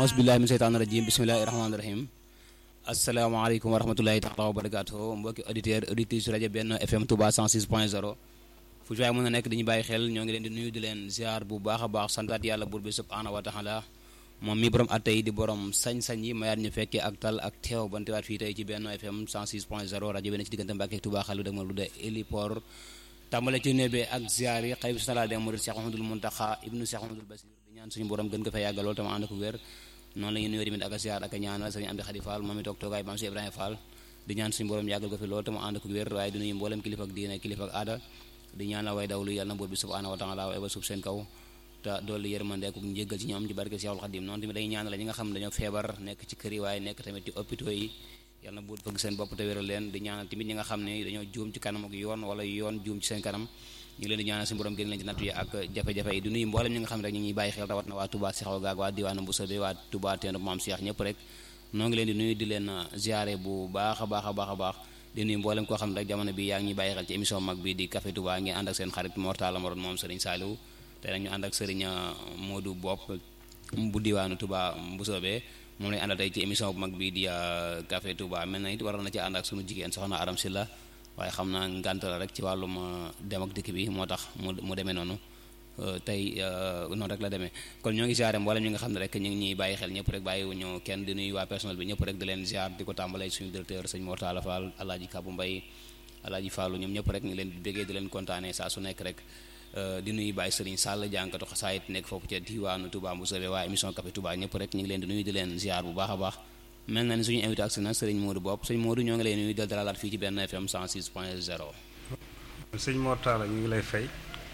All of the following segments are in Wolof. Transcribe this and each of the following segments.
ausbillahi min seytaani rajim bismillahi rahmaani rahim asalaamaaleykum wa rahmatulahi taala wa barakaatu mbokki auditeur auditrice rajo Benno FM Touba 106 point 0 fu ci waay mën a nekk dañu bàyyi xel ñoo ngi leen di nuyu di leen ziar bu baax a baax santaat yàlla buur bi subhaanahu wa taala moom mi borom atte yi di borom sañ-sañ yi mayaat ñu fekkee ak tal ak teew bantewaat fii tey ci Benno FM 106 point 0 rajo bi ne ci diggante Mbàkke Touba xalu dëgg ma lu de héliport tàmbale ci nebe ak ziar yi xëy bi sala de murid Cheikh Ahmadul Muntaxa ibnu Cheikh Ahmadul Basir di ñaan suñu borom gën ko fay yàggal lool tama ànd ko wér noonu la ñu nuyoo tamit ak ziar ak ñaanal sëriñ Amdi Xadi Fall moom mi toog toogaay maam si Ibrahima Fall di ñaan suñu borom yàggal ko fi lool tama ànd ko wér waaye di nuyu mboolem kilifa ak diine kilifa ak aada di ñaanal way dawlu yàlla na buur bi subhanahu wa taala wa eba suuf seen kaw te dolli yërmande ak njéggal ci ñoom ci barke Seexul Xadim noonu tamit dañuy ñaanal ñi nga xam ne dañoo feebar nekk ci kër yi waaye nekk tamit ci hôpitaux yi yàlla na buur fëgg seen bopp te wéral leen di ñaanal tamit ñi nga xam ne dañoo juum ci kanam ak yoon wala yoon juum ci seen kanam ñu ngi leen di ñaanal suñu borom génn leen ci nattu yi ak jafe-jafe yi di nuyu mboolem ñi nga xam ne rek ñu ngi bàyyi xel rawat na waa Touba Sexaw gaag waa diwaanu Mbusobe waa Touba Teenu Maam Cheikh ñëpp rek noo ngi leen di nuyu di leen ziare bu baax a baax a baax a baax di nuyu mboolem koo xam ne rek jamono bi yaa ngi ñuy bàyyi xel ci émission mag bi di Café Touba ngeen ànd ak seen xarit Mortala Moron moom Serigne Saliou tey nag ñu ànd ak Serigne Modou Bopp bu diwaanu Touba Mbusobe moom lañu àndal tey ci émission bu mag bi di Café Touba mel na it waroon na ci ànd ak sunu jigéen soxna Aram Silla waaye xam naa ngànt la rek ci wàllum dem ak dikk bi moo tax mu mu demee noonu tey noonu rek la demee kon ñoo ngi ziare mboolem ñi nga xam ne rek ñu ngi ñuy bàyyi xel ñëpp rek bàyyiwuñu kenn di nuyu waa personnel bi ñëpp rek di leen ziar di ko tàmbalee suñu directeur sëñ Mortala Fall alaaji Kabu Mbay alaaji Fallu ñoom ñëpp rek ñu leen di béggee di leen kontaanee saa su nekk rek di nuyu Baye Serigne Sall jànkatu xasaayit nekk foofu ca diwaanu Touba Mboussobé waa émission Café Touba ñëpp rek ñu ngi leen di nuyu di leen ziar bu baax a baax mel na ni suñu invité ak si na Serigne Modou Bopp sëñ Modou ñoo ngi lay nuyu del dalalaat fii ci Benno FM 106 point 0 sëñ Mortala ñu ngi lay fay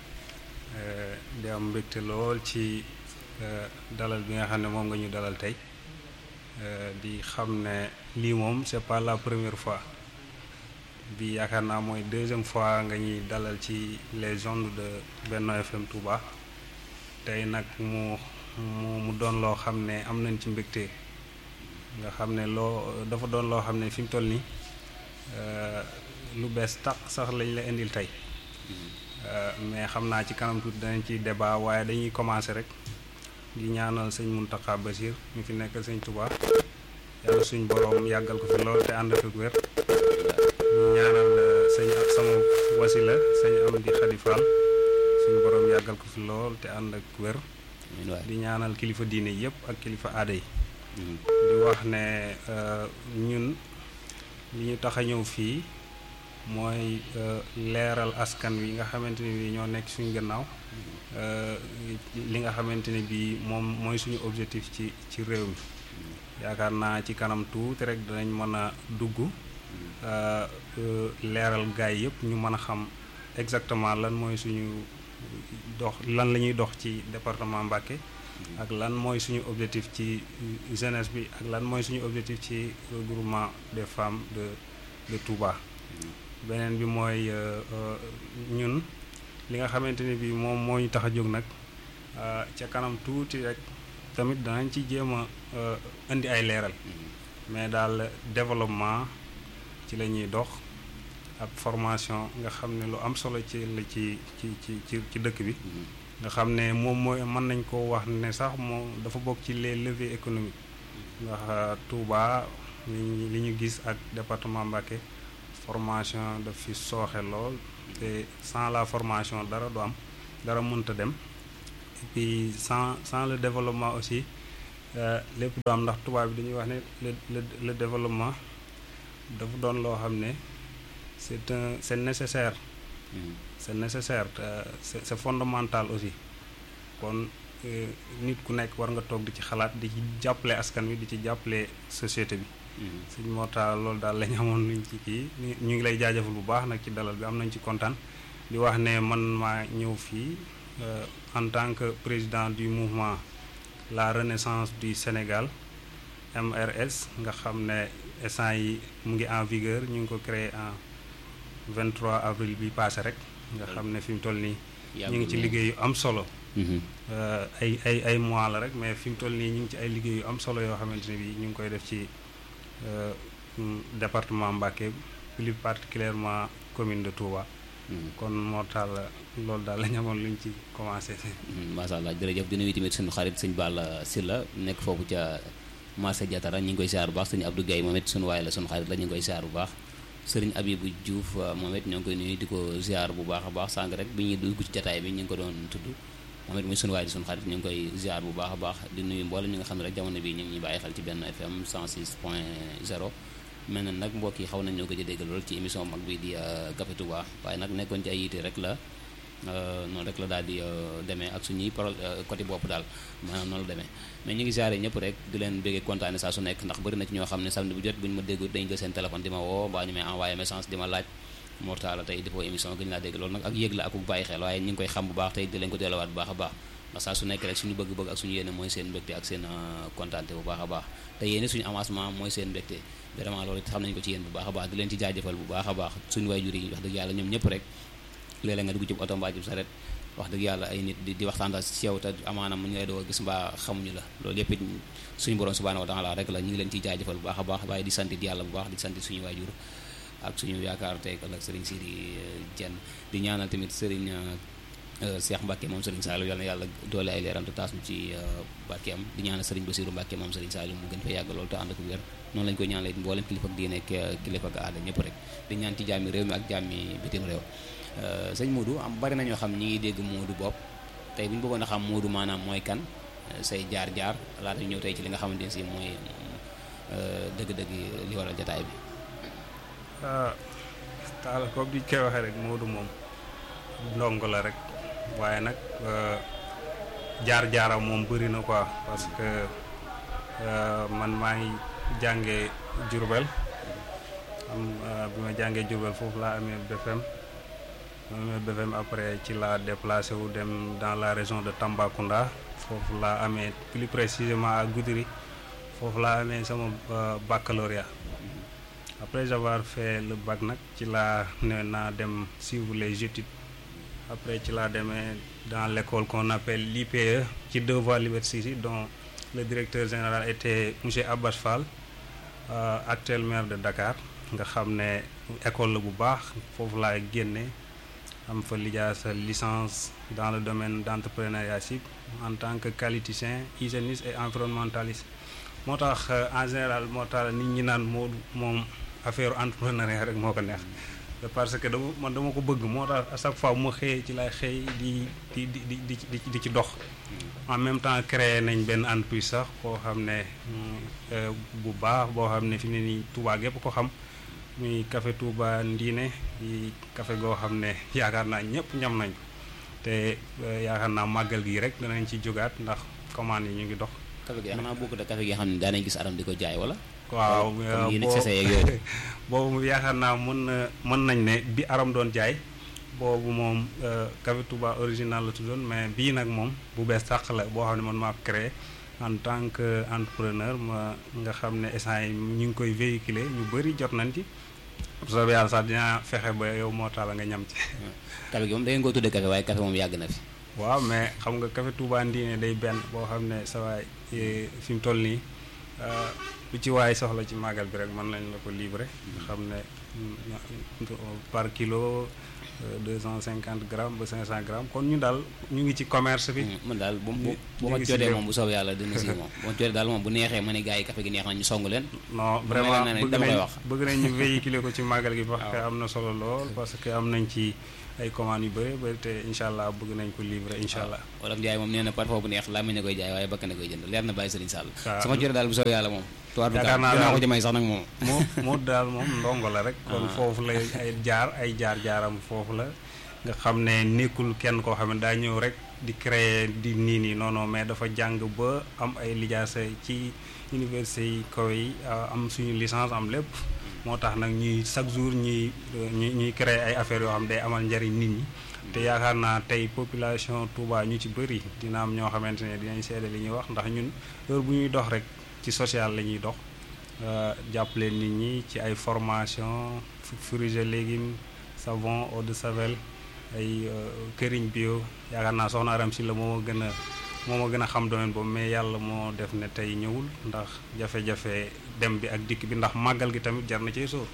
di am mbégte lool ci dalal bi nga xam ne moom nga ñu dalal tey di xam ne lii moom c'est pas la première fois bi yaakaar naa mooy deuxième fois nga ñuy dalal ci les ondes de Benno FM Touba tey nag mu mu mu doon loo xam ne am nañ ci mbégte nga xam ne loo dafa doon loo xam ne fi mu toll nii lu bees tàq sax lañ la indil tey mais xam naa ci kanam tuuti danañ ci débat waaye dañuy commencer rek di ñaanal sëñ Mountakha Bachir ñu fi nekk sëñ Touba yàlla suñ borom yàggal ko fi lool te ànd ak wér ñaanal sëñ ak sama wasila sëñ Amdi Xadi Fall suñ borom yàggal ko fi lool te ànd ak wér di ñaanal kilifa diine yëpp ak kilifa aada yi di wax ne ñun li ñu tax a ñëw fii mooy leeral askan wi nga xamante ne bi ñoo nekk suñu gannaaw li nga xamante ne bi moom mooy suñu objectif ci ci réew mi yaakaar naa ci kanam tuuti rek danañ mën a dugg leeral gaay yëpp ñu mën a xam exactement lan mooy suñu dox lan la ñuy dox ci département Mbacké ak lan mooy suñu objectif ci jeunesse bi ak lan mooy suñu objectif ci regroupement des femmes de de Touba beneen bi mooy ñun li nga xamante ne bi moom moo ñu tax a jóg nag ca kanam tuuti rek tamit danañ ci jéem a indi ay leeral mais daal développement ci la ñuy dox ak formation nga xam ne lu am solo ci la ci ci ci ci dëkk bi nga xam ne moom mooy mën nañ ko wax ne sax moo dafa bokk ci les leviers économiques ndax Touba li ñu gis ak département Mbacké formation daf fi sooxe lool te sans la formation dara du am dara mënta dem et puis sans sans le développement aussi lépp du am ndax tubaab bi dañuy wax ne le le le développement dafa doon loo xam ne c'est un c'est nécessaire c'est nécessaire c'est c'est fondamental aussi kon nit ku nekk war nga toog di ci xalaat di ci jàppale askan wi di ci jàppale société bi suñ moo taal loolu daal lañ amoon luñ ci kii ñu ngi lay jaajëfal bu baax nag ci dalal bi am nañ ci kontaan di wax ne man maa ñëw fii en tant que président du mouvement la renaissance du Sénégal MRS nga xam ne instant yi mu ngi en vigueur ñu ngi ko créé en 23 avril bi passé rek nga xam ne fi mu toll nii ñu ngi ci liggéey yu am solo ay ay ay mois la rek mais fi mu toll nii ñu ngi ci ay liggéey yu am solo yoo xamante ne bi ñu ngi koy def ci département Mbacké plus particulièrement commune de Touba kon moo taal loolu daal la ñu amoon luñ ci commencé. macha allah jërëjëf di nuyu tamit suñu xarit sëñ Balla Sylla nekk foofu ca marché Diatara ñu ngi koy siyaar bu baax sëñ Abdou Guèye moom it suñu waay la suñu xarit la ñu ngi koy siyaar bu baax sëriñ Abibou Diouf moom it ñoo ngi koy nuyu di ko siyaar bu baax a baax sànq rek bi ñuy dugg ci jataay bi ñu ngi ko doon tudd moom it muy suñu waay di suñu xarit ñu ngi koy siyaar bu baax a baax di nuyu mboolem ñi nga xam ne rek jamono bi ñu ngi ñuy bàyyi xel ci benn FM 106 point 0 mel na nag mbokk yi xaw nañ ñoo gëj a dégg lool ci émission mag bi di Café Touba waaye nag nekkoon ci ay yiite rek la noonu rek la daal di demee ak suñuy pro côté bopp daal maanaam noonu la demee mais ñu ngi siyaare ñëpp rek di leen béggee kontaane saa su nekk ndax bëri na ci ñoo xam ne samedi bu jot bu ñu ma dégg dañu jël seen téléphone di ma woo mbaa ñu may envoyé message di ma laaj mortala tey defoo émission gën laa dégg loolu nag ak yëg la ak bu bàyyi xel waaye ñu ngi koy xam bu baax tey di leen ko delluwaat bu baax a baax ndax saa su nekk rek suñu bëgg-bëgg ak suñu yéene mooy seen mbégte ak seen kontaante bu baax a baax te yéene suñu avancement mooy seen mbégte vraiment loolu xam nañu ko ci yéen bu baax a baax di leen ci jaajëfal bu baax a baax suñu waajur yi wax dëgg yàlla ñoom ñëpp rek léeg-léeg nga dugg ci oto mbaa ci saret wax dëgg yàlla ay nit di di waxtaan ci yow te amaana mu ñu lay doo gis mbaa xamuñu la loolu yëpp it suñu borom subhanahu wa taala rek la ñu ngi leen ciy jaajëfal bu baax a baax waaye di sant yàlla bu baax di sant suñu waajur ak suñu yaakaar tey ak sëriñ Sidi Dieng di ñaanal tamit sëriñ Cheikh Mbacke moom sëriñ Saliou yal na yàlla doole ay leeram te taas ñu ci barkeem di ñaanal sëriñ Bassirou Mbacke moom sëriñ Saliou mu gën fa yàgg loolu te ànd ak wér noonu lañu koy ñaanal it mboolem kilifa ak diine ak kilifa ak aada ñëpp rek di ñaan ci jàmmi réew mi ak jàmmi bitim réew sëñ Modou am bari na ñoo xam ñi ngi dégg Modou bopp tey bu ñu bëggoon a xam Modou maanaam mooy kan say jaar-jaar laata ñu ñëw tey ci li nga xamante ne si mooy dëgg-dëgg li waral jataay bi. taal comme di koy waxee rek Modou moom ndongo la rek waaye nag jaar-jaaram moom bëri na quoi parce que man maa ngi jàngee Diourbel am bi ma jàngee Diourbel foofu laa amee BFM ma amee BFM après ci laa déplacé wu dem dans la région de Tambacounda foofu laa amee plus précisément à Goudiri foofu laa amee sama baccalauréat après avoir fait le bac nag ci laa ne naa dem suivre les études après ci laa demee dans l'école qu'on appelle l'IPE ci deux voies Liberté 6 dont le directeur général était monsieur Abbas Fall actuel maire de Dakar nga xam ne école la bu baax foofu laa génne am fa lijaasa licence dans le domaine d'entrepreneuriat cible en tant que qualiticien hygiéniste et environnementaliste moo tax en général moo tax nit ñi naan moo moom affaire entrepreneuriat rek moo ko neex parce que dama man dama ko bëgg moo tax à chaque fois mu xëyee ci lay xëy di di di di di di ci dox en même temps créé nañ benn entreprise sax koo xam ne bu baax boo xam ne fi mu ne nii Touba gépp ko xam muy café Touba Ndiine di café goo xam ne yaakaar naa ñëpp ñam nañ te yaakaar naa màggal gi rek danañ ci jógaat ndax commande yi ñu ngi dox. café gi xanaa bokk da café gi xam ne daanañ gis aram di ko jaay wala. waaw boobu yaakaar naa mën na mën nañ ne bi aram doon jaay boobu moom café Touba original la tuddoon mais bii nag moom bu bees sàq la boo xam ne man maa ko créé en tant que entrepreneur ma nga xam ne essence yi ñu ngi koy véhiculer ñu bëri jot nañ ci soobee yàlla sax dinaa fexe ba yow moo tax la nga ñam ci café gi moom da ngeen ko tuddee café waaye café moom yàgg na fi waaw mais xam nga café Touba Ndiine day benn boo xam ne sa waay fi mu toll nii lu ci waay soxla ci màggal bi rek mën nañ la ko livrer nga xam ne par kilo deux cent cinquante grammes ba cinq cent grammes kon ñu daal ñu ngi ci commerce bi. man daal bu bu bu ma jotee moom bu soobee yàlla dina si moom bu ma jotee daal moom bu neexee ma ne gars yi café gi neex na ñu song leen. non vraiment bëgg nañ bëgg nañ ñu véhiculer ko ci màggal gi. parce que am na solo lool parce que am nañ ci ay commandes yu bëri bëri te incha allah bëgg nañ ko livrer incha allah. wala Ndiaye moom nee na parfois bu neex laa mën na koy jaay waaye bakk na koy jënd leer na bàyyi Serigne Sall. waaw sama jotee daal bu soobee yàlla moom. yaakaar naa dinaa ko jëmay sax nag moom. moo moo daal moom ndongo la rek. kon foofu la ay jaar ay jaar jaaram foofu la nga xam ne nekkul kenn koo xam ne daa ñëw rek di créer di nii nii non non mais dafa jàng ba am ay lijaasa ci université yi kaw yi am suñu licence am lépp moo tax nag ñuy chaque jour ñuy ñuy ñuy créer ay affaires yoo xam day amal njariñ nit ñi te yaakaar naa tey population Touba ñu ci bëri dina am ñoo xamante ne dinañ seede li ñuy wax ndax ñun heure bu ñuy dox rek ci social la ñuy dox jàppale nit ñi ci ay formation fruits et légumes savon eau de Javel ay këriñ bio yaakaar naa soxna Aram si la moo ma gën a moo ma gën a xam domaine boobu mais yàlla moo def ne tey ñëwul ndax jafe-jafe dem bi ak dikk bi ndax màggal gi tamit jar na cee sóor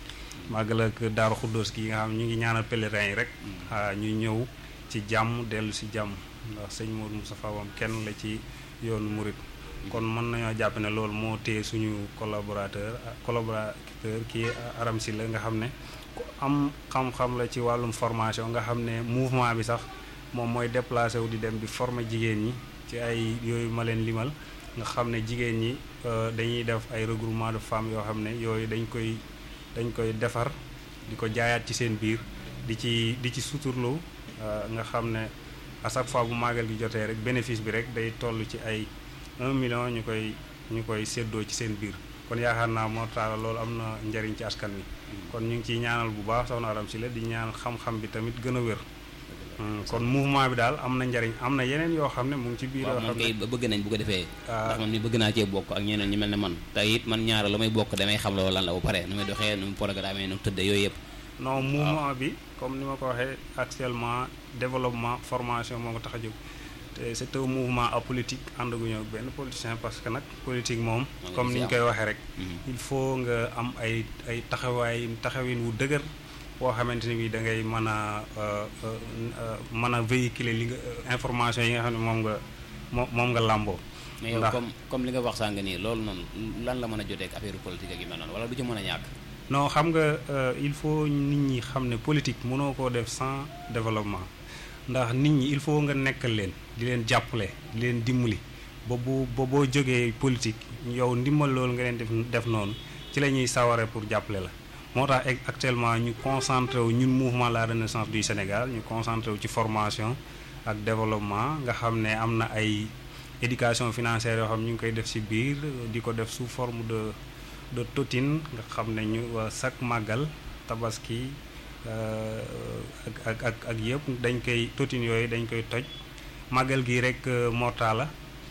màggal ak Daaru Xuddoos gi nga xam ñu ngi ñaanal pèlerins yi rek ñu ñëw ci jàmm dellu si jàmm ndax sëñ Modou Moustapha moom kenn la ci yoonu murit kon mën nañoo jàpp ne loolu moo téye suñu collaborateur collaborateur kii Aram si la nga xam ne ku am xam-xam la ci wàllum formation nga xam ne mouvement bi sax moom mooy déplacé wu di dem di former jigéen ñi ci ay yooyu ma leen limal nga xam ne jigéen ñi dañuy def ay regroupement de femmes yoo xam ne yooyu dañ koy dañ koy defar di ko jaayaat ci seen biir di ci di ci suturlu nga xam ne à chaque fois bu màggal gi jotee rek bénéfice bi rek day toll ci ay 1 million ñu koy ñu koy séddoo ci seen biir kon yaakaar naa moo taala loolu am na njariñ ci askan wi kon ñu ngi ciy ñaanal bu baax soxna Aram si la di ñaan xam-xam bi tamit gën a wér kon mouvement bi daal am na njariñ am na yeneen yoo xam ne mu ngi ci biir yoo xam ne bëgg nañ bu ko defee ndax man mi bëgg naa cee bokk ak ñeneen ñi mel ne man te it man ñaara la may bokk damay xam loolu lan la ba pare nu muy doxee nu mu programme nu mu tëddee yooyu yëpp non mouvement bi comme ni ma ko waxee actuellement développement formation moo ko tax a jóg te c'est un mouvement apolitique àndaguñu ak benn politicien parce que nag politique moom comme ni ñu koy waxee rek il faut nga am ay ay taxawaay taxawin wu dëgër boo xamante ni bi da ngay mën a mën a véhiculer li nga information yi nga xam ne moom nga moom moom nga làmboo mais yow comme comme li nga wax sànq nii loolu noonu lan la mën a jotee ak affaire politique ak yu mel noonu wala du ci mën a ñàkk non xam nga il faut nit ñi xam ne politique mënoo koo def sans développement ndax nit ñi il faut nga nekkal leen di leen jàppale di leen dimbali ba bu ba boo jógee politique yow ndimbal loolu nga leen def def noonu ci la ñuy saware pour jàppale la moo tax actuellement ñu concentré wu ñun mouvement la renaissance du Sénégal ñu concentré wu ci formation ak développement nga xam ne am na ay éducation financière yoo xam ñu ngi koy def ci biir di ko def sous forme de de totin nga xam ne ñu chaque màggal tabaski ak ak ak ak yëpp dañ koy totin yooyu dañ koy toj màggal gi rek mortala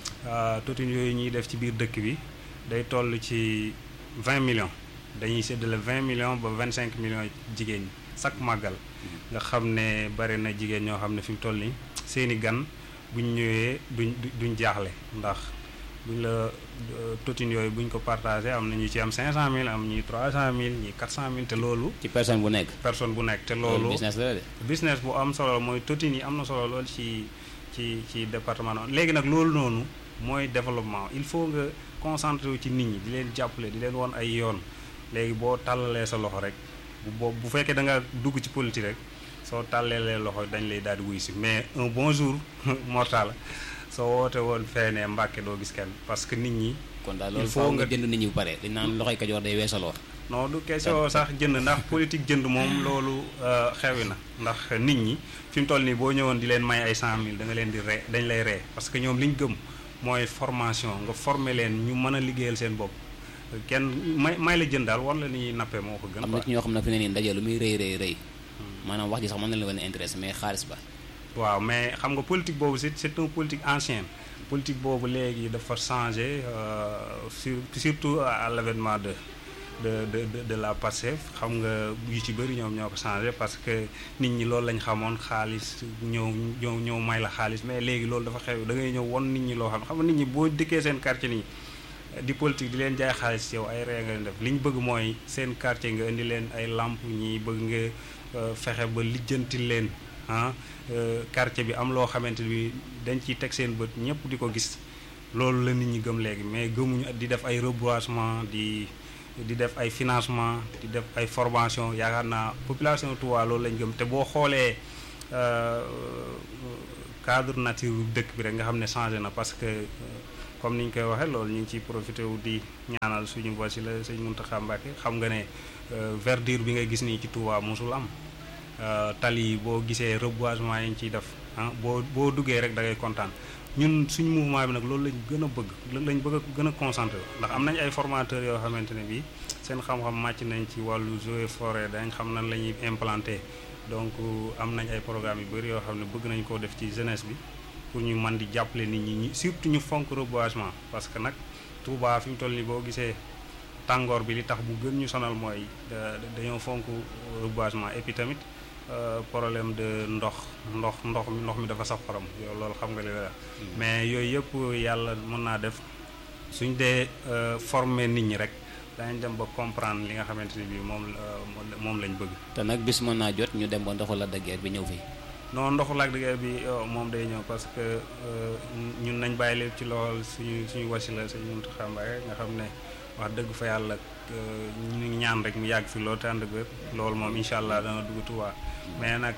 totin yooyu ñuy def ci biir dëkk bi day toll ci 20 millions dañuy séddale 20 millions ba 25 millions jigéen ñi chaque màggal nga xam ne bari na jigéen ñoo xam ne fi mu toll nii seeni gan buñ ñëwee duñ duñ jaaxle ndax buñ la totin yooyu buñ ko partagé am na ñu ci am 500000 am ñi 300000 ñi 400000 te loolu. ci personne bu nekk. personne bu nekk te loolu. business la de. business bu am solo mooy totin yi am na solo lool ci ci ci département noonu léegi nag loolu noonu mooy développement il faut nga concentré wu ci nit ñi di leen jàppale di leen won ay yoon léegi boo tàllalee sa loxo rek bu boobu bu fekkee da nga dugg ci politique rek soo tàllalee loxo dañ lay daal di wuy si mais un bon jour mortal soo woote woon feenee Mbàkke doo gis kenn parce que nit ñi. kon daal loolu faaw nga jënd nit ñi bu pare dañ naan loxoy kajoor day weesaloo. non du question sax jënd ndax politique jënd moom loolu xewi na ndax nit ñi fi mu toll nii boo ñëwoon di leen may ay 100000 da nga leen di ree dañ lay ree parce que ñoom li ñu gëm mooy formation nga former leen ñu mën a liggéeyal seen bopp kenn may may la jënd daal war la ni ñuy nappee moo ko gën. am na ci ñoo xam ne fi ne nii ndaje lu muy rëy rëy rëy. maanaam wax ji sax mën na la leen intéressé mais xaalis ba. waaw mais xam nga politique boobu c'est c'est un politique ancien politique boobu léegi dafa changé sur surtout à l'avènement de de de de de la Pastef xam nga yu ci bëri ñoom ñoo ko changé parce que nit ñi loolu lañ xamoon xaalis ñëw ñëw ñëw may la xaalis mais léegi loolu dafa xew da ngay ñëw won nit ñi loo xam xam nga nit ñi boo dikkee seen quartier nii di politique di leen jaay xaalis yow ay ree nga leen def li ñu bëgg mooy seen quartier nga indi leen ay lamp ñi bëgg nga fexe ba lijjanti leen ah quartier bi am loo xamante ni dañ ciy teg seen bët ñëpp di ko gis loolu la nit ñi gëm léegi mais gëmuñu di def ay reboisement di di def ay financement di def ay formation yaakaar naa population Touba loolu lañ gëm te boo xoolee cadre nature dëkk bi rek nga xam ne changé na parce que comme ni ñu koy waxee loolu ñu ngi ciy profité wu di ñaanal suñu wasila sëñ Mountakha Mbacké xam nga ne verdure bi nga gis nii ci Touba mosul am tali yi boo gisee reboisement yi ñu ciy def ah boo boo duggee rek da ngay kontaan ñun suñu mouvement bi nag loolu lañ gën a bëgg lañ bëgg a gën a concentré ndax am nañ ay formateurs yoo xamante ne bii seen xam-xam màcc nañ ci wàllu eaux et forêt dañ xam nan la ñuy implanté donc am nañ ay programmes yu bëri yoo xam ne bëgg nañ koo def ci jeunesse bi pour ñu mën di jàppale nit ñi surtout ñu fonk reboisement parce que nag Touba fi mu toll nii boo gisee tàngoor bi li tax bu gën ñu sonal mooy dañoo fonk reboisement et puis tamit problème de ndox ndox ndox mi ndox mi dafa saf xorom yow loolu xam nga li la mais yooyu yëpp yàlla mën naa def suñ dee former nit ñi rek danañ dem ba comprendre li nga xamante ni bii moom la moom lañ bëgg. te nag bis mën naa jot ñu dem ba ndoxu Lac de Guiers bi ñëw fii. non ndoxu Lac de Guiers bi moom day ñëw parce que ñun nañ bàyyi lépp ci loxol suñu suñu wasila suñu Mountakha Mbacké nga xam ne wax dëgg fa yàlla ñu ngi ñaan rek mu yàgg fi loolu te ànd ak wér loolu moom incha allah dana dugg Tuubaa mais nag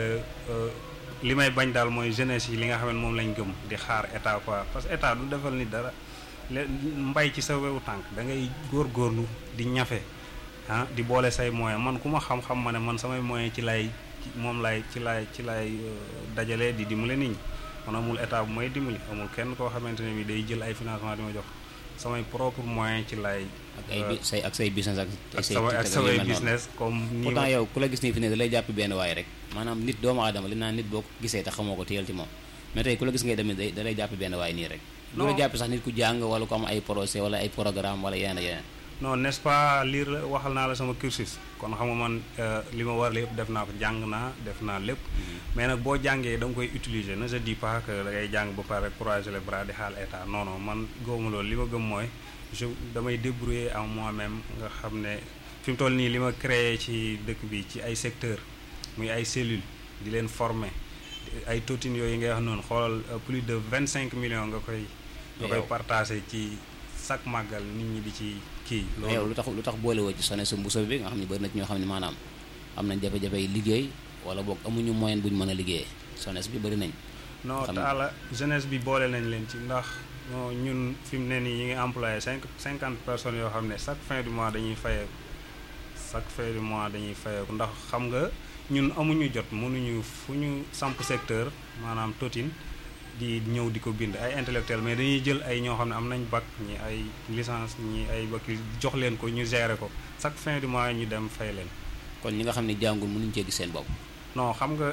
li may bañ daal mooy jeunesse yi li nga xam ne moom lañ gëm di xaar état quoi parce que état du defal ni dara mbay ci sa wewu tànk da ngay góorgóorlu di ñafe ah di boole say moyen man ku ma xam-xam ma ne man samay moyen ci lay moom lay ci lay ci lay dajale di dimbale nit ñi man amul état bu may dimbali amul kenn koo xamante ne bi day jël ay financement di ma jox samay propre moyen ci lay ak ay bi say ak say business ak. ak samay ak samay business comme nii pourtant yow ku la gis nii fi ne da lay jàpp benn waay rek maanaam nit doomu aadama li naan nit boo ko gisee te xamoo ko téyal ci moom mais tey ku la gis ngay demee da lay jàpp benn waay nii rek. du la jàpp sax nit ku jàng wala ku am ay projet wala ay programme wala yeneen yeneen. non n'est-ce pas lire la waxal naa la sama cursus kon xam nga man li ma war lépp def naa ko jàng naa def naa lépp. mais nag boo jàngee da nga koy utiliser ne je dis pas que da ngay jàng ba pare croiser les bras di xaal état non non man gëwuma loolu li ma gëm mooy je damay débrouiller en moi-même nga xam ne fi mu toll nii li ma créé ci dëkk bi ci ay secteur muy ay cellules di leen former ay tontines yooyu ngay wax noonu xoolal plus de vingt cinq millions nga koy. nga koy partager ci chaque màggal nit ñi di ci kii. loolu yow lu tax lu tax boole woo ci sone sa mbuso bi nga xam ne bëri na ci ñoo xam ne maanaam am nañ jafe-jafe yi liggéey wala boog amuñu moyen bu ñu mën a liggéeyee sones bi bëri nañ. non taala jeunesse bi boole nañ leen ci ndax ñun fi mu ne nii ñu ngi employé cinq cinquante personnes yoo xam ne chaque fin du mois dañuy fayeeku chaque fin du mois dañuy fayeeku ndax xam nga ñun amuñu jot mënuñu fu ñu samp secteur maanaam totin di ñëw di ko bind ay intellectuel mais dañuy jël ay ñoo xam ne am nañ bac ñi ay licence ñi ay bac jox leen ko ñu gérer ko chaque fin du mois ñu dem fay leen. kon ñi nga xam ne jàngul mënuñ cee gis seen bopp. non xam nga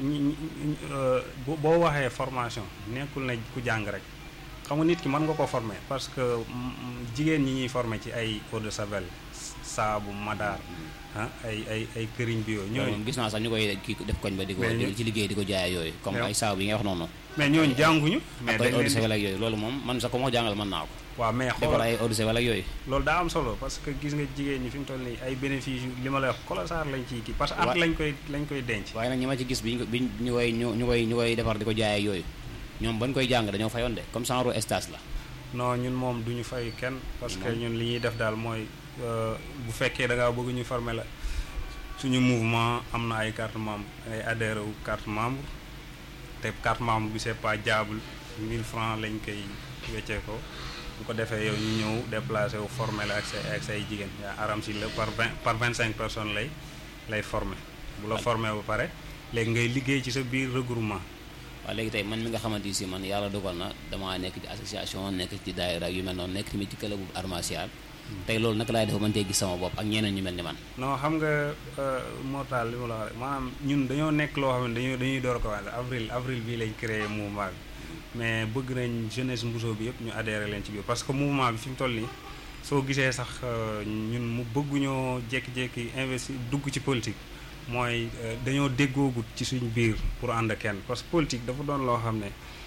boo waxee formation nekkul na ku jàng rek xam nga nit ki mën nga ko former parce que jigéen ñi ñuy former ci ay eau de javel saabu madaar ah ay ay ay këriñ bi yooyu. ñooñu gis naa sax ñu koy kii def koñ ba di ko ci liggéey di ko jaay yooyu. comme ay saabu yi nga wax noonu. mais ñooñu jànguñu. mais dañ leen eau de javel ak yooyu loolu moom man sax ko ma jàngal mën naa ko. waaw mais xool defar ay eau de javel ak yooyu. loolu daa am solo parce que gis nga jigéen ñi fi mu toll nii ay bénéfice yu li ma lay wax colossal lañ ciy kii parce que at lañ koy lañ koy denc. waaye nag ñi ma ci gis bi ñu ñu koy ñu koy ñu koy defar di ko jaay ak yooyu ñoom bañ koy jàng dañoo fayoon de comme genre stage la. non ñun moom du ñu fay kenn. parce que ñun li ñuy def daal mooy bu fekkee da ngaa bëgg ñu former la suñu mouvement am na ay carte membre ay adhéré wu carte membre te carte membre bi c'est pas diable 1000 francs lañ koy weccee ko bu ko defee yow ñu ñëw déplacé wu formé la ak say ak say jigéen yaa aram si la par vingt par vingt cinq personnes lay lay formé bu la formé ba pare léegi ngay liggéey ci sa biir regroupement waaw léegi tey man mi nga xamante si man yàlla dogal na damaa nekk ci association nekk ci daayira yu mel noonu nekk tamit ci club bu art martial tey loolu naka laay def mën cee gis sama bopp ak ñeneen ñu mel ni man non xam nga moo taal li ma la wax rek maanaam ñun dañoo nekk loo xam ne dañoo dañuy door ko wax avril avril bii lañ créé mouvement bi mais bëgg nañ jeunesse Mbuso bi yëpp ñu adhéré leen ci biir parce que mouvement bi fi mu toll nii soo gisee sax ñun mu bëgguñoo jékki-jékki investir dugg ci politique mooy dañoo déggoogut ci suñ biir pour ànd kenn parce que politique dafa doon loo xam ne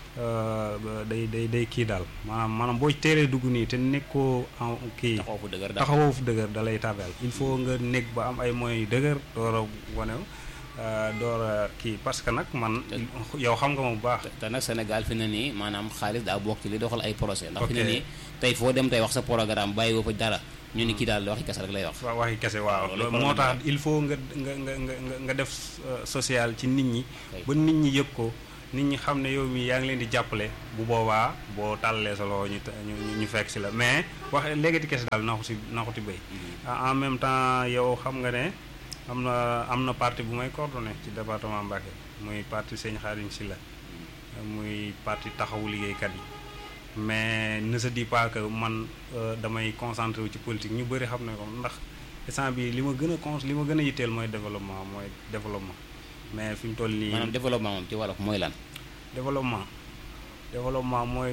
day day day kii daal maanaam maanaam boo teelee dugg nii te nekkoo en kii taxaw fu dëgër taxawoo fu dëgër da lay tabel il faut nga nekk ba am ay moyens yu dëgër door a wanew door a kii parce que nag man yow xam nga ma bu baax te nag Sénégal fi ne nii maanaam xaalis daa bokk ci li doxal ay projet ndax fi ne nii tey foo dem tey wax sa programme bàyyi woo fa dara ñu ni kii daal waxi kese rek lay wax waaw waxi kese waaw loolu moo tax il faut nga nga nga nga nga def social ci nit ñi ba nit ñi yëg ko nit ñi xam ne yow mi yaa ngi leen di jàppale bu boobaa boo tàllee sa loxo ñu ñu fekk si la mais wax léegi kese daal naxu si naxuti béy en même temps yow xam nga ne am na am na parti bu may coordonné ci département Mbacké muy parti Sëñ Xaadim Sylla muy parti taxawu liggéeykat yi mais ne se dit pas que man damay concentré wu ci politique ñu bëri xam ne ko ndax instant bi li ma gën a con li ma gën a yitteel mooy développement mooy développement mais fi mu toll nii. maanaam développement moom ci wolof mooy lan. développement développement mooy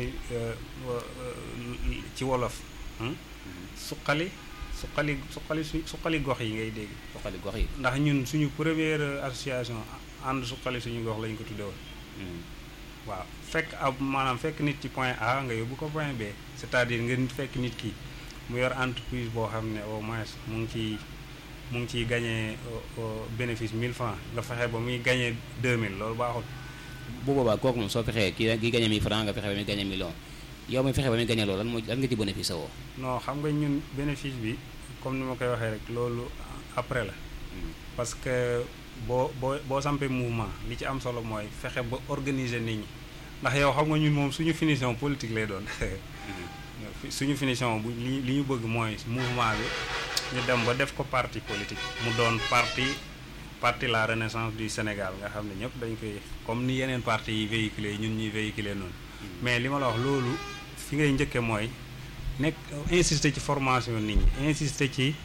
ci wolof. suqali suqali suqali su suqali gox yi ngay dégg. suqali gox yi. ndax ñun suñu première association ànd suqali suñu gox lañ ko tuddee woon. waaw fekk ab maanaam fekk nit ci point A nga yóbbu ko point B c'est-à-dire nga fekk nit ki mu yor entreprise boo xam ne au moins mu ngi ciy mu ngi ciy gagné bénéfice 1000 francs nga fexe ba muy gagné 2000 loolu baaxul. bu boobaa kooku moom soo fexee kii kii gagné 1000 francs nga fexe ba muy gagné million yow mi fexe ba muy gagné loolu lan moo lan nga ci bénéfice woo. non xam nga ñun bénéfice bi comme ni ma koy waxee rek loolu après la. parce que boo boo boo sampee mouvement li ci am solo mooy fexe ba organiser nit ñi ndax yow xam nga ñun moom suñu finition politique lay doon suñu finition bu li li ñu bëgg mooy mouvement bi ñu dem ba def ko parti politique mu doon parti parti la renaissance du Sénégal nga xam ne ñëpp dañ koy comme ni yeneen parti yi véhiculé ñun ñuy véhiculé noonu mais li ma la wax loolu fi ngay njëkke mooy nekk insister ci formation nit ñi insister ci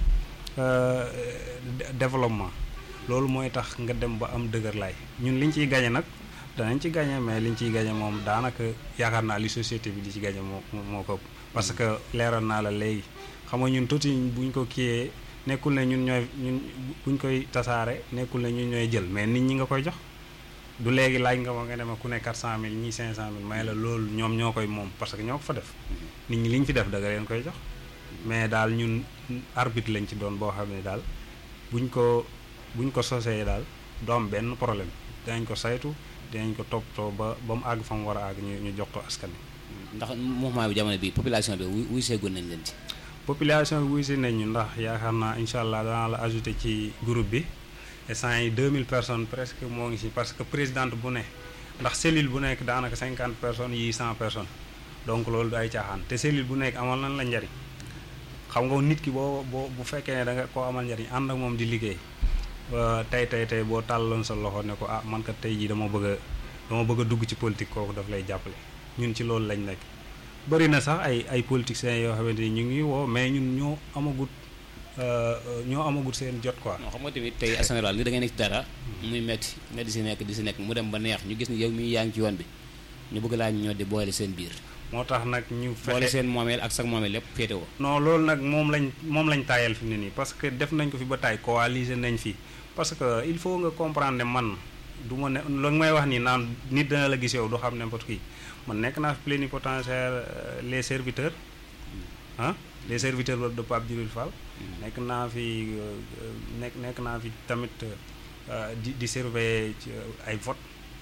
développement loolu mooy tax nga dem ba am dëgër laay ñun liñ ciy gañe nag danañ ci gañe mais liñ ciy gañe moom daanaka yaakaar naa li société bi di ci gañe moo moo ko parce que leeral naa la léegi xam nga ñun tuuti buñ ko kiiyee nekkul ne ñun ñooy ñun buñ koy tasaare nekkul ne ñun ñooy jël mais nit ñi nga koy jox du léegi laaj nga ma nga ne ma ku ne 400000 ñii 500000 may la loolu ñoom ñoo koy moom parce que ñoo ko fa def nit ñi li ñu fi def da nga leen koy jox mais daal ñun arbitre lañ ci doon boo xam ne daal buñ ko buñ ko sosee daal du am benn problème dinañ ko saytu dinañ ko toppatoo ba ba mu àgg fa mu war a àgg ñu ñu jox ko askan wi. ndax mouvement bi jamono bi population bi wuy wuy seegoon nañ leen ci. population bi wuy si nañ ñu ndax yaakaar naa incha allah danaa la ajouté ci groupe bi instant yi 2000 personnes presque moo ngi si parce que présidente bu ne ndax cellule bu nekk daanaka 50 personnes yii 100 personnes donc loolu du ay caaxaan te cellule bu nekk amal nañ la njariñ xam nga nit ki boo boo bu fekkee ne da nga koo amal njariñ ànd ak moom di liggéey. tey tey tey boo tàlloon sa loxo ne ko ah man kat tey jii dama bëgg a dama bëgg a dugg ci politique kooku daf lay jàppale ñun ci loolu lañ nekk bëri na sax ay ay politiciens yoo xamante ni ñu ngi woo mais ñun ñoo amagut ñoo amagut seen jot quoi. non xam nga tamit tey en général ni da ngay nekk ci dara. muy metti nga di si nekk di si nekk mu dem ba neex ñu gis ni yow mii yaa ngi ci yoon bi ñu bëgg laa ñoo di boole seen biir. moo tax nag ñu fexe boole seen moomeel ak sax moomeel lépp féete woo. non loolu nag moom lañ moom lañ taayal fi mu ne nii parce que def nañ ko fi ba taay coaliser nañ fi. parce que il faut nga comprendre ne man du ma ne lu may wax nii naan nit dana la gis yow du xam n'importe qui man nekk naa fi plénipotentiaire les serviteurs ah les serviteurs de Pape Djibril Fall nekk naa fi nekk nekk naa fi tamit di di surveiller ci ay vote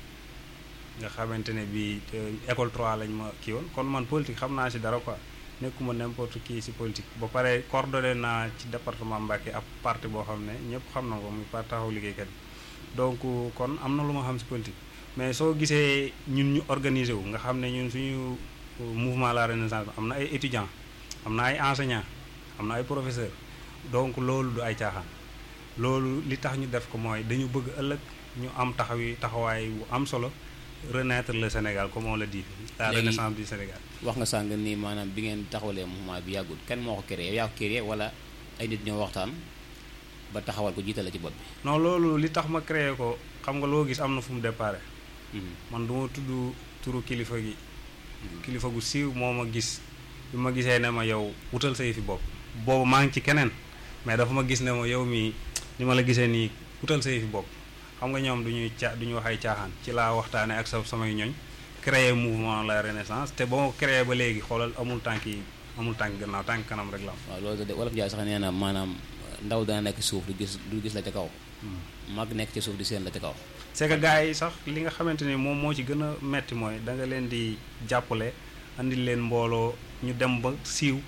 nga xamante ne bi école 3 lañ ma kii woon kon man politique xam naa si dara quoi nekkuma n'importe qui ci politique ba pare coordonné naa ci département Mbacké ab parti boo xam ne ñëpp xam na ko muy parti taxawu liggéeykat yi donc kon am na lu ma xam ci politique mais soo gisee ñun ñu organiser wu nga xam ne ñun suñu mouvement la renaissance am na ay étudiants am na ay enseignants am na ay professeurs donc loolu du ay caaxaan loolu li tax ñu def ko mooy dañu bëgg ëllëg ñu am taxawi taxawaay bu am solo renaître le Sénégal comme on le dit la renaissance du Sénégal wax nga sàng ni maanaam bi ngeen taxawalee mouvement bi yàggul kan moo ko créé yaa ko créé wala ay nit ñoo waxtaan ba taxawal ko jiitale ci bopp bi non loolu li tax ma créé ko xam nga loo gis am na fu mu déparé man du ma tudd turu kilifa gi kilifa gu siiw moo ma gis bi ma gisee ne ma yow wutal say fi bopp boobu maa ngi ci keneen mais dafa ma gis ne ma yow mii ni ma la gisee nii wutal say fi bopp xam nga ñoom duñuy ca duñu wax ay caaxaan ci laa waxtaane ak sa samay ñoñ créer mouvement la renaissance te ba ma créé ba léegi xoolal amul tànk yi amul tànk gannaaw tànk kanam rek la am waaw loolu de wolof Njaay sax nee na maanaam ndaw dana nekk suuf du gis du gis la ca kaw mag nekk ci suuf di seen la ca kaw c'est que gars yi sax li nga xamante ni moom moo ci gën a metti mooy da nga leen di jàppale andil leen mbooloo ñu dem ba siiw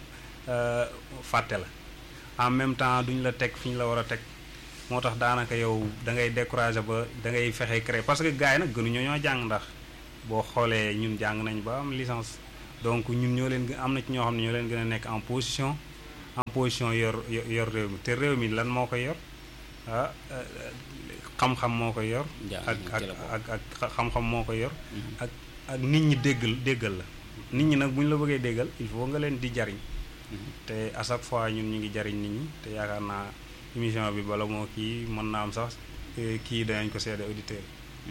fàtte la en même temps duñ la teg fi ñu la war a teg moo tax daanaka yow da ngay découragé ba da ngay fexe créer parce que gars yi nag gënuñoo ñoo jàng ndax boo xoolee ñun jàng nañ ba am licence donc ñun ñoo leen am na ci ñoo xam ne ñoo leen gën a nekk en position en position yor yor réew mi te réew mi lan moo koy yor ah xam-xam moo koy yor ak ak ak ak xam-xam moo koy yor ak ak nit ñi déggal déggal la nit ñi nag bu ñu la bëggee déggal il faut nga leen di jariñ te à chaque fois ñun ñu ngi jariñ nit ñi te yaakaar naa émission bi bala moo kii mën naa am sax kii danañ ko seede auditeur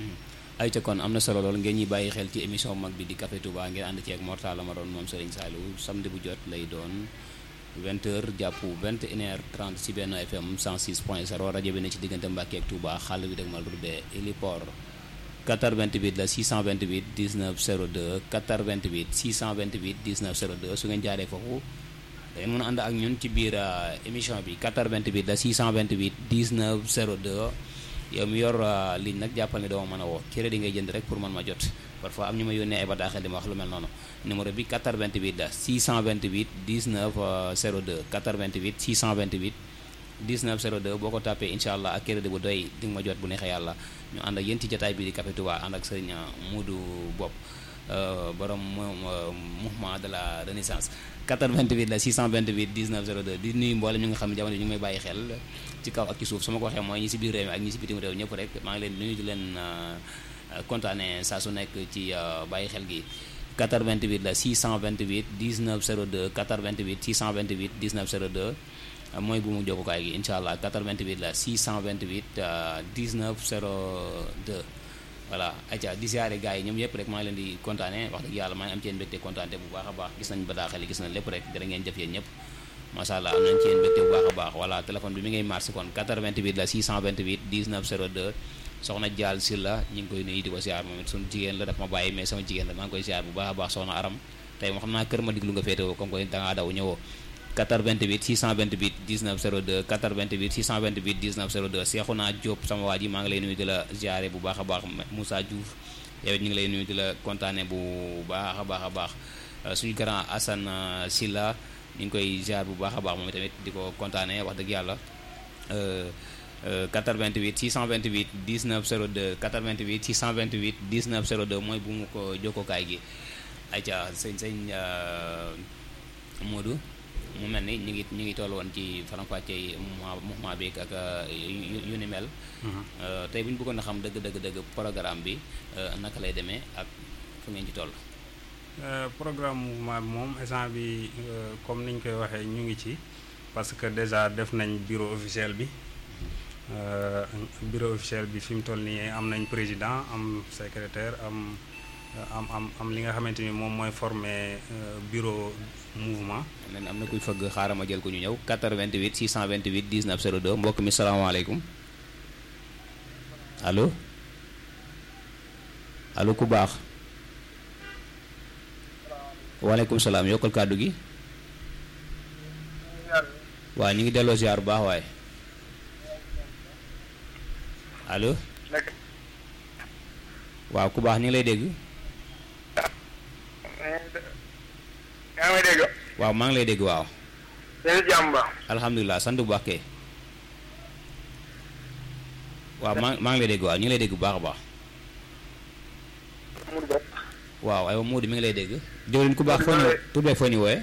ay ca kon am na solo lool ngeen ñuy bàyyi xel ci émission mag bi di Café Touba ngeen ànd ci ak Mortala ma doon moom Serigne Saliou samedi bu jot lay doon 20h jàpp 21h30 ci benn FM 106.0 rajo bi ne ci diggante Mbàkke ak Touba xàll bi dëgg mal rudde héliport 428 la 628 19 02 428 628 19 02 su ngeen jaaree foofu ngeen mën a ànd ak ñun ci biir émission bi 88 la 628 19 02 yow mi yor ligne nag jàppal ne doo ma mën a woo crédit ngay jënd rek pour man ma jot parfois am ñu ma yónnee ay bataaxel di ma wax lu mel noonu numéro bi 88 la 628 19 02 88 628 19 02 boo ko tàppee incha allah ak crédit bu doy di nga ma jot bu neexee yàlla ñu ànd ak yéen ci jotaay bi di Café Touba ànd ak sëriñ Moodu Bopp borom mouvement de la renaissance 88 la 628 19 02 di nuyu mboolem ñu nga xam ne jamono ñu ngi may bàyyi xel ci kaw ak ci suuf su ma ko waxee mooy ñi si biir réew mi ak ñi si bitim réew ñëpp rek maa ngi leen nuyu di leen kontaane saa su nekk ci bàyyi xel gi 88 la 628 19 02 88 628 19 02 mooy bu mu jokkukaay gi incha allah 88 la 628 19 02 voilà aca di siyaare gars yi ñoom yëpp rek maa ngi leen di kontaane wax dëgg yàlla maa ngi am ci yéen mbégte kontaante bu baax a baax gis nañ bataaxal yi gis nañ lépp rek jërë ngeen jëf yéen ñëpp macha allah am nañ ci yéen mbégte bu baax a baax voilà téléphone bi mi ngay marché kon 88 la 628 19 02 soxna Dial Silla ñu ngi koy nuyu di ko siyaar moom it suñu jigéen la daf ma bàyyi mais sama jigéen la maa ngi koy siyaar bu baax a baax soxna aram tey moo xam naa kër ma diglu nga féetewoo comme que dangaa daw ñëwoo 88 628 19 02 88 628 19 02 Seexuna Diop sama waa ji maa ngi lay nuyu di la ziare bu baax a baax Moussa Diouf yow it ñu ngi lay nuyu di la kontaane bu baax a baax a baax suñu grand Assane Silla ñu ngi koy ziar bu baax a baax moom tamit di ko kontaane wax dëgg yàlla 88 628 19 02 88 628 19 02 mooy bu mu ko jokkokaay gi ayca sëñ sëñ Modou mu mel ni ñu ngi ñu ngi toll woon ci faram-fàcce yi mouvement bi ak yu ni mel. tey bu ñu bëggoon a xam dëgg dëgg dëgg programme bi naka lay demee ak fu ngeen ci toll. programme mouvement bi moom instant bi comme ni ñu koy waxee ñu ngi ci parce que déjà def nañ bureau officiel bi bureau officiel bi fi mu toll nii am nañ président am secrétaire am am am am li nga xamante ni moom mooy former bureau. mouvement. am na kuy fëgg xaaral ma jël ko ñu ñëw 88 628 19 02 mbokk mi salaamaaleykum allo allo ku baax. waaleykum salaam yokkal kàddu gi. waaw ñu ngi delloo ziar bu baax waaye. allo. waaw ku baax ñu ngi lay dégg. yaa ngi dégg. waaw maa ngi lay dégg waaw. yéen jàmm ba. alhamdulilah sant bu baax kay. waaw maa maa ngi lay dégg waaw ñu ngi lay dégg bu baax a baax. Mourou Bopp. waaw aywa Modou mi ngi lay dégg. jëwriñ ku baax foo ñu tur beeg foo ñu wooyee.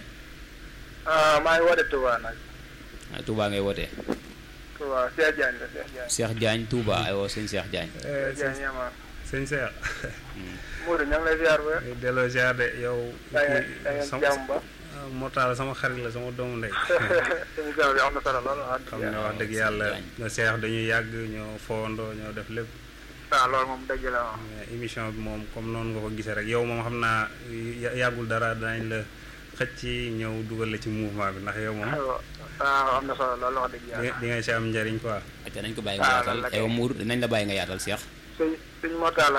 maa ngi woote Touba nag. ah Touba ngay wootee. Touba Cheikh Diagne la Cheikh Diagne. Cheikh Diagne Touba aywa sëñ Cheikh Diagne. Cheikh Diagne Yamar. sëñ Cheikh. Mourou ñoo ngi lay ziar ba. delloo ziar de yow. da ngeen da ngeen jàmm ba. Mortala sama xarit la sama doomu ndey. émission bi am na solo lool wax xam ne wax dëgg yàlla na Cheikh dañuy yàgg ñoo fowandoo ñoo def lépp. waaw loolu moom dëgg la moom. mais émission bi moom comme noonu nga ko gisee rek yow moom xam naa yàggul dara danañ la xëcc ci ñëw dugal la ci mouvement bi ndax yow moom. waaw am na solo lool wax dëgg yàlla. di nga si am njëriñ quoi. te nañ ko bàyyi nga yaatal aywa Mour dinañ la bàyyi nga yaatal Cheikh. sëñ sëñ Mortala.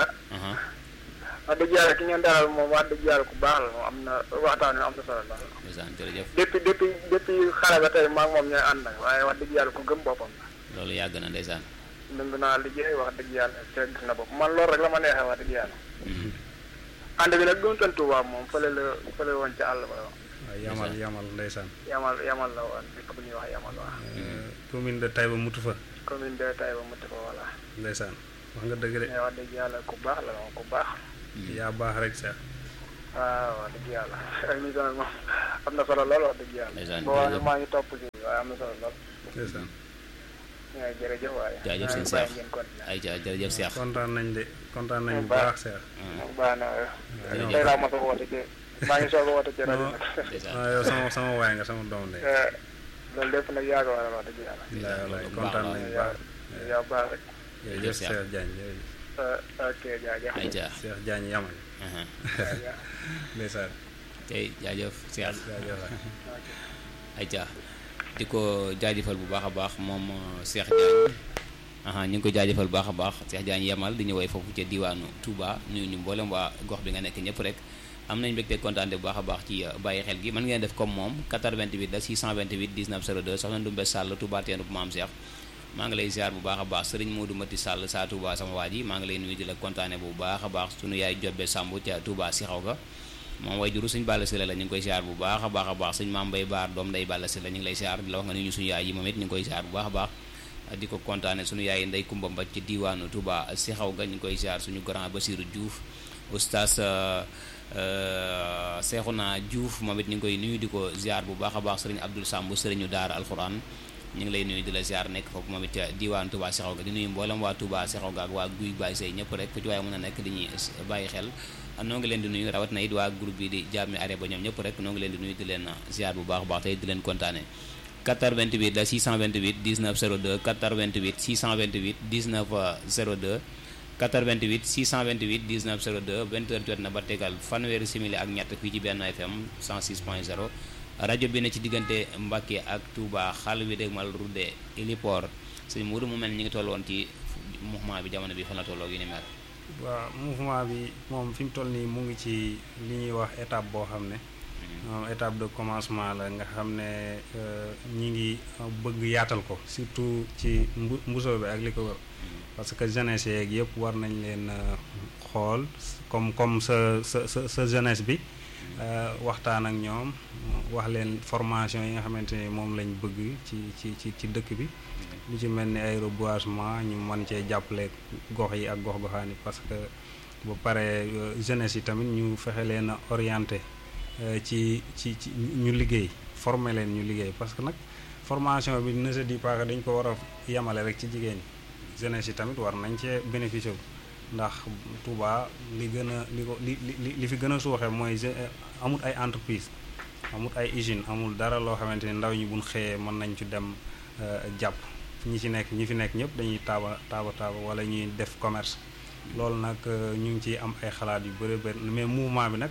wax dëgg yàlla ki ngeen dalal moom wax dëgg yàlla ku baax la moom am na waxtaan wi am na solo lool. ndeysaan jërëjëf. depuis depuis depuis xale ba tey maa ngi moom ñooy ànd nag waaye wax dëgg yàlla ku gëm boppam la. loolu yàgg na ndeysaan. nangu naa liggéey wax dëgg yàlla te gis na bopp man loolu rek la ma neexee wax dëgg yàlla. ànd bi nag doon Touba moom fële la fële woon ca àll ba. waaw yamal yamal ndeysaan. yamal yamal la woon dëkk bu ñuy wax yamal waaw. commune de Taïba Moutoufa. commune de Taïba Moutoufa voilà. ndeysaan wax nga dëgg de. mais wax dëgg yàlla ku baax la moom ku baax. yaa baax rek sax. waaw wax dëgg yàlla émission bi moom am na solo lool wax dëgg yàlla. ndeysaan boo waxee maa ngi topp si waaye am na solo lool. ndeysaan. waaw jërëjëf waaye. jaajëf sëñ Cheikh ay ja jërëjëf Cheikh. kontaan nañ de kontaan nañ bu baax Cheikh. baax na tey laa mos a woote ci maa ngi soog a woote ci rajo nag. waaw yow sama sama waay nga sama doom de. loolu lépp nag yaa ko waral wax dëgg yàlla. wallaahi wallaahi kontaan nañ bu baax. yaa baax rek. jërëjëf Cheikh Diagne jërëjëf. ok jaajëf. ay ja Cheikh Diagne yamal. ndeysaan. tey jaajëf Cheikh. jaajëf ay ja di ko jaajëfal bu baax a baax moom Cheikh Diagne ñu ngi ko jaajëfal bu baax a baax Cheikh Diagne yemal di ñëwee foofu ca diwaanu Touba nuyu ñu mboolem waa gox bi nga nekk ñëpp rek am nañ mbégte kontaan bu baax a baax ci bàyyi xel gi mën ngeen def comme moom 88 la 628 19 02 soxna Ndumbe Sall Touba teenu bu maam Cheikh maa ngi lay ziar bu baax a baax sëriñ Modou Mati Sall saa Touba sama waa ji maa ngi lay nuyu di la kontaane bu baax a baax sunu yaay Jobbe Samb ca Touba si xaw ga moom way juru suñ Balla Sylla la ñu ngi koy ziar bu baax a baax a baax suñ maam Mbay Baar doom nday Balla Sylla ñu ngi lay ziar di la wax nga nuyu suñu yaay yi moom it ñu ngi koy ziar bu baax a baax di ko kontaane suñu yaay ndey Kumba Mbaj ci diwaanu Touba si xaw ga ñu ngi koy ziar suñu grand Basirou Diouf oustaz Seexuna Diouf moom it ñu ngi koy nuyu di ko ziar bu baax a baax sëriñ Abdul Samb sëriñu daara alxuraan ñu ngi lay nuyu di la ziar nekk foofu moom it diwaan Touba Sexaw ga di nuyu mboolem waa Touba Sexaw ga ak waa Guy Baye Sey ñëpp rek fu ci waaye mën a nekk dañuy bàyyi xel noo ngi leen di nuyu rawat na it waa groupe bi di jàmmi are ba ñoom ñëpp rek noo ngi leen di nuyu di leen ziar bu baax a baax tey di leen kontaane 428 la 628 19 02 428 628 19 02 88 628 19 02 20 heures jot na ba tegal fanweeri simili ak ñett fii ci benn FM 106.0 rajo bi ne ci diggante Mbacke ak Touba xal wi dégg mal rudde héliport sëñ Mourou mu mel ni ñu ngi toll woon ci mouvement bi jamono bi fan la tolloo yu ni mel. waaw mouvement bi moom fi mu toll nii mu ngi ci li ñuy wax étape boo xam ne. moom étape de commencement la nga xam ne ñi ngi bëgg yaatal ko surtout ci mbu mbusoo bi ak li ko wër parce que jeunesse yeeg yëpp war nañ leen xool comme comme sa sa sa sa jeunesse bi waxtaan ak ñoom wax leen formation yi nga xamante ni moom lañ bëgg ci ci ci ci dëkk bi lu ci mel ni ay reboisement ñu mën cee jàppale gox yi ak gox goxaan yi parce que ba pare jeunesse yi tamit ñu fexe leen a orienté ci ci ci ñu liggéey former leen ñu liggéey parce que nag formation bi ne se dit pas que dañ ko war a yemale rek ci jigéen ñi jeunesse yi tamit war nañ cee bénéficier wu ndax Touba li gën a li ko li li li fi gën a suuxee mooy amul ay entreprise amul ay usine amul dara loo xamante ni ndaw ñi buñ xëyee mën nañ ci dem jàpp ñi ci nekk ñi fi nekk ñëpp dañuy taaba taaba taaba wala ñuy def commerce loolu nag ñu ngi ciy am ay xalaat yu bëri bëri mais mouvement bi nag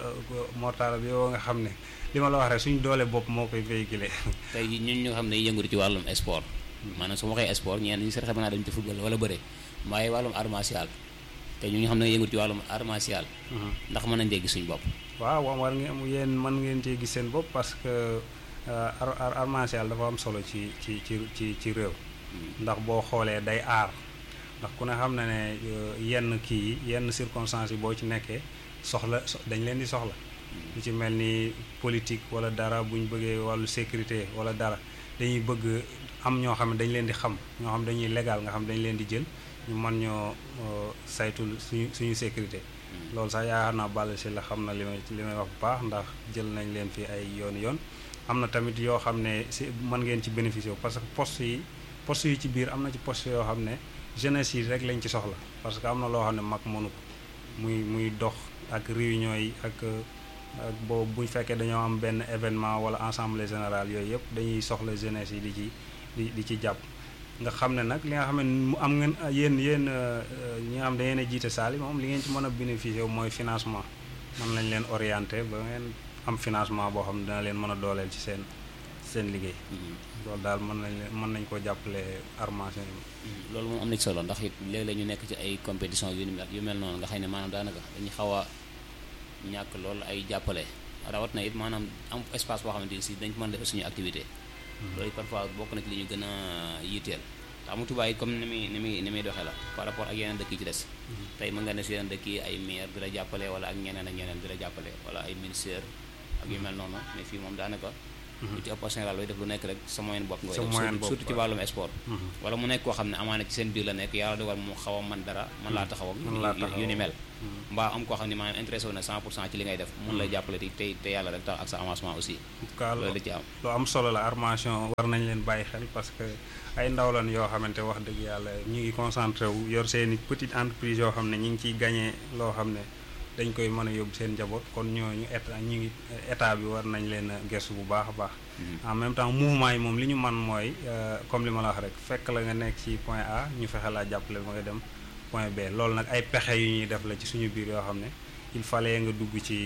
mortala bi yow nga xam ne li ma la wax rek suñu doole bopp moo koy véhiculer tey ñun ñu nga xam ne yëngatu ci wàllum sport maanaam su ma waxee sport ñeen ñi sax xam naa dañu ci football wala bëre waaye wàllum art martial te ñu nga xam ne yëngatu ci wàllum art martial ndax mën nañ dee gis suñu bopp waaw war ngeen yéen mën ngeen cee gis seen bopp parce que art martial dafa am solo ci ci ci ci ci réew ndax boo xoolee day aar ndax ku ne xam na ne yenn kii yi yenn circonstances yi boo ci nekkee soxla dañ leen di soxla lu ci mel ni politique wala dara bu ñu bëggee wàllu sécurité wala dara dañuy bëgg am ñoo xam ne dañ leen di xam ñoo xam dañuy légal nga xam dañ leen di jël ñu mën ñoo saytul suñu suñu sécurité loolu sax yaakaar naa Balla Sylla xam na li may li may wax bu baax ndax jël nañ leen fi ay yoon yoon am na tamit yoo xam ne si mën ngeen ci bénéficier parce que poste yi poste yi ci biir am na ci poste yoo xam ne jeunesse yi rek lañ ci soxla parce que am na loo xam ne mag mënu ko muy muy dox ak réunion yi ak ak boobu bu fekkee dañoo am benn événement wala assemblée générale yooyu yëpp dañuy soxla jeunesse yi di ci di di ci jàpp nga xam ne nag li nga xam ne mu am ngeen yéen yéen ñi nga xam da ngeen a jiite saali moom li ngeen ci mën a bénéficier mooy financement mën nañ leen orienté ba ngeen am financement boo xam ne dina leen mën a dooleel ci seen seen liggéey loolu daal mën nañ leen mën nañ koo jàppale armation yi loolu moom am na ci solo ndax it léeg-léeg ñu nekk ci ay compétition yu yu mel noonu nga xam ne maanaam daanaka dañuy xaw a ñàkk loolu ay jàppale rawat na it maanaam am espace boo xamante ni si dañ ko mën a def suñu activité loolu parfois bokk na ci li ñu gën a yitteel ndax mu Tuubaa it comme ni muy ni muy ni muy doxee la par rapport ak yeneen dëkk yi ci des tey mën nga ne si yeneen dëkk yi ay maire di la jàppale wala ak ñeneen ak ñeneen di la jàppale wala ay ministère ak yu mel noonu mais fii moom daanaka lu ci ëpp général looy def lu nekk rek sa moyen bopp nga def surtout ci wàllum sport wala mu nekk koo xam ne amaana ci seen biir la nekk yàlla dogal mu xaw a man dara mën laa taxaw ak yu ni mel mbaa am koo xam ne maanaam intéressé wu na 100 pour cent ci li ngay def mun lay jàppale te te yàlla rek tax ak sa avancement aussi loolu da ci am lu am solo la armation war nañ leen bàyyi xel parce que ay ndaw lan yoo xamante wax dëgg yàlla ñu ngi concentré wu yor seeni petite entreprise yoo xam ne ñu ngi ciy gagné loo xam ne dañ koy mën a yóbbu seen njaboot kon ñooñu état ñu ngi état bi war nañ leen a gëstu bu baax a baax. en même temps mouvement yi moom li ñu man mooy comme li ma la wax rek fekk la nga nekk ci point A ñu fexe laa jàppale ba nga dem point B loolu nag ay pexe yu ñuy def la ci suñu biir yoo xam ne il fallait nga dugg ci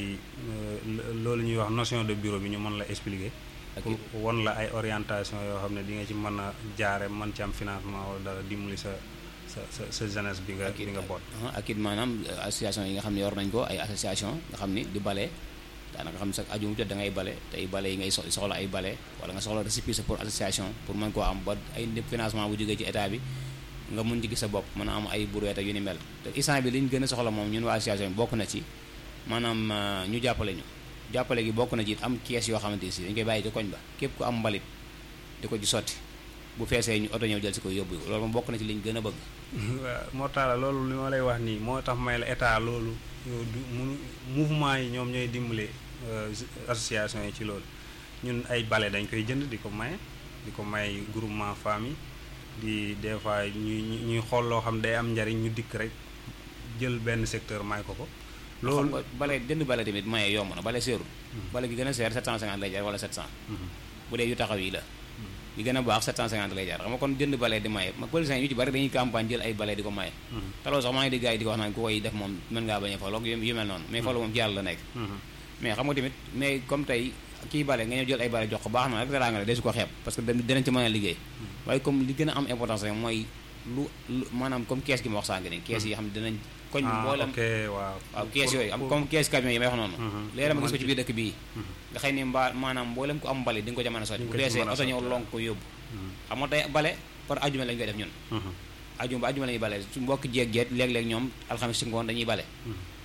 loolu ñuy wax notion de bureau bi ñu mën la expliquer. pour won la ay orientation yoo xam ne di nga ci mën a jaare mën ci am financement wala dara dimbali sa sa sa sa jeunesse bi nga bi nga boot. ak it maanaam association yi nga xam ne yor nañ ko ay association nga xam ni di bale daanaka xam ne sax aju mu jot da ngay bale tey bale yi ngay soxla ay bale wala nga soxla récépissé pour association pour mën koo am ba ay financement bu jógee ci état bi nga mun ci gis sa bopp mën a am ay brouette ak yu ni mel te instant bi li ñu gën a soxla moom ñun waa association bi bokk na ci maanaam ñu jàppale ñu jàppale gi bokk na ci am kees yoo xamante si dañ koy bàyyi ci koñ ba képp ku am mbalit di ko ci sotti bu feesee ñu oto ñëw jël si ko yóbbu loolu moom bokk na ci li ñu gën a bëgg waaw moo tax la loolu li ma lay wax nii moo tax may la état loolu du mu mouvement yi ñoom ñooy dimbale association yi ci loolu ñun ay bale dañ koy jënd di ko maye di ko may groupement famille di des fois ñuy ñuy xool loo xam day am njariñ ñu dikk rek jël benn secteur may ko ko loolu xam nga bale jënd bale tamit maye yomb na bale seerul bale gi gën a seer 750 lay jar wala 700 bu dee yu taxaw yi la yi gën a baax 750 lay jar xam nga kon jënd bale di maye ma politiciens yu ci bari dañuy campagne jël ay bale di ko maye te loolu sax maa ngi di gars yi di ko wax naan ku koy def moom mën ngaa bañ a faloo yu mel noonu mais faloo moom ci yàlla la nekk mais xam nga tamit mais comme tey kii bale nga ñëw jël ay bale jox ko baax na rek daraa nga ne desu ko xeeb parce que dinañ ci mën a liggéey waaye comme li gën a am importance rek mooy lu lu maanaam comme kees gi ma wax sànq nii kees yi xam ne dinañ koñ bi mboolem waaw waaw kees yooyu am comme kees camion yi may wax noonu léeg-léeg ma gis ko ci biir dëkk bii nga xëy ni mbaa maanaam mboolem ko am mbali di nga ko jamono sotti bu deesee oto ñëw lonk ko yóbbu xam nga tey bale par ajuma lañu koy def ñun ajuma ba ajuma la ñuy bale su mbokk jeeg jeet léeg-léeg ñoom alxames ci ngoon dañuy bale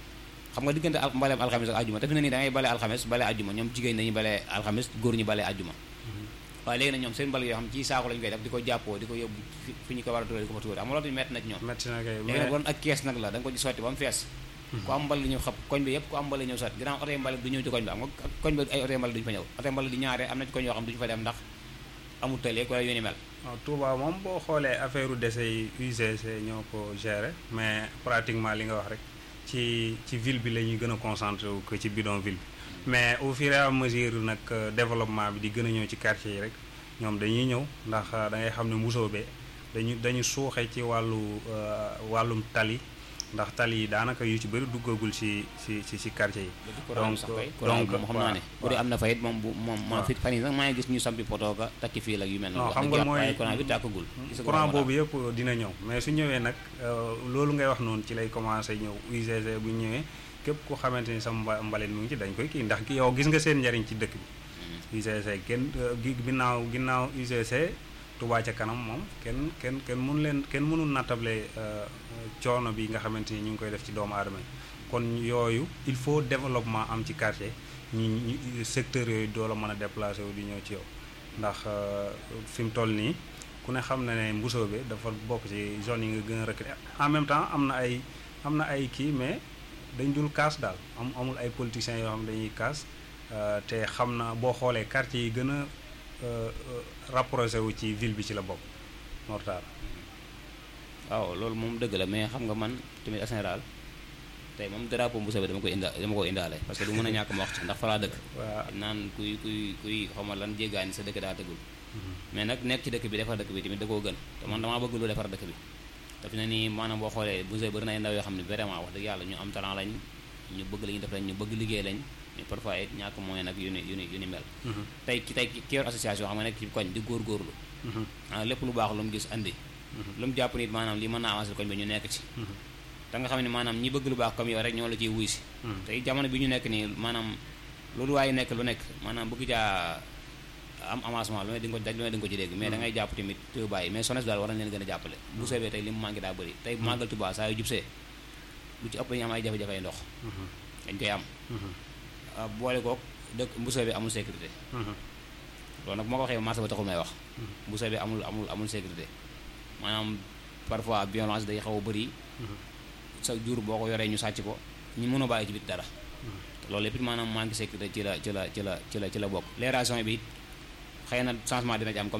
xam nga diggante mbaleem alxames ak ajuma te fi ne nii da ngay bale alxames bale ajuma ñoom jigéen dañuy bale alxames góor ñi bale ajuma waaye léegi nag ñoom seen bale yoo xam ci saako lañu koy def di ko jàppoo di ko yóbbu fi ñu ko war a tuuree di ko fa tuuree xam nga loolu tamit metti na ci ñoom léegi nag bon ak kees nag la da nga ko ci sotti ba mu fees ku am mbal di ñëw xab koñ bi yëpp ku am mbal di ñëw sotti ginnaaw oto yi mbal du ñëw ci koñ bi am nga koñ bi ay oto yi mbal duñu fa ñëw oto yi mbal di ñaare am na ci koñ yoo xam duñu fa dem ndax amul tëleeg wala yu ni mel waaw Touba moom boo xoolee affaire u déchets yi UGC ñoo ko gérer mais pratiquement li nga wax rek ci ci ville bi la ñuy gën a concentré wu que ci bidonville bi mais au fur et à mesure nag développement bi di gën a ñëw ci quartier yi rek ñoom dañuy ñëw ndax da ngay xam ne mbusoobe dañu dañu suuxe ci wàllu wàllum tali ndax tali yi daanaka yu ci bëri duggagul ci ci ci ci quartier yi. donc donc moom xam naa ne bu dee am na fa it moom bu moom moom fit fan yi sax maa ngi gis ñu sampi poto ka takki fii la yu mel noonu. xam nga mooy courant bi tàkkagul. courant boobu yëpp dina ñëw mais su ñëwee nag loolu ngay wax noonu ci lay commencé ñëw UGC bu ñëwee képp ku xamante ni sama mbalit mu ngi ci dañ koy kii ndax yow gis nga seen njariñ ci dëkk bi. UGC kenn ginnaaw ginnaaw UGC Touba ca kanam moom kenn kenn kenn mënu leen kenn mënul nattable coono bi nga xamante ni ñu ngi koy def ci doomu aadama yi kon yooyu il faut développement am ci quartier ñi ñi secteur yooyu doo la mën a déplacé wu di ñëw ci yow ndax fi mu toll nii ku ne xam na ne Mbusoobe dafa bokk ci zone yi nga gën a reculé en même temps am na ay am na ay kii mais dañ dul kaas daal am amul ay politiciens yoo xam dañuy kaas te xam na boo xoolee quartier yi gën a rapproché wu ci ville bi ci la bokk Mortar waaw loolu moom dëgg la mais xam nga man tamit en général tey moom drapeau Mbusoobe dama koy inda dama ko indaale parce que du mën a ñàkk ma wax ci ndax fa laa dëkk naan kuy kuy kuy xawma lan jéggaani sa dëkk daa dëggul mais nag nekk ci dëkk bi defar dëkk bi tamit da koo gën te man damaa bëgg lu defar dëkk bi te fi ne nii maanaam boo xoolee Mbusoobe bëri na ay ndaw yoo xam ne vraiment wax dëgg yàlla ñu am talent lañ ñu bëgg la ñuy def lañ ñu bëgg liggéey lañ mais parfois it ñàkk moyen nag yu ni yu ni yu ni mel tey ki tey ki yor association xam nga nekk ci koñ di góorgóorlu ah lépp lu baax lu mu gis andi lu mu jàpp nit maanaam lii mën naa avancer koñ bi ñu nekk ci te nga xam ne maanaam ñi bëgg lu baax comme yow rek ñoo la ciy wuy si tey jamono bi ñu nekk nii maanaam loolu waaye nekk lu nekk maanaam bëgg jaa am avancement lu ne di nga ko daj lu ne di nga ko ci dégg mais da ngay jàpp tamit te bàyyi mais SONES daal war nañ leen gën a jàppale bu soobee tey li mu manqué daa bëri tey màggal Tuubaa saa yu jubsee lu ci ëpp dañu am ay jafe-jafe ay ndox dañ koy am boole kook dëkk mbusoo bi amul sécurité loolu nag moo ko waxee marché ba taxul may wax mbusoo bi amul amul amul sécurité maanaam parfois violence day xaw a bëri sa jur boo ko yoree ñu sàcc ko ñu mën a bàyyi ci bit dara loolu lépp it maanaam manque sécurité ci la ci la ci la ci la ci la bokk l'aération bi it xëy na changement dina ci am comme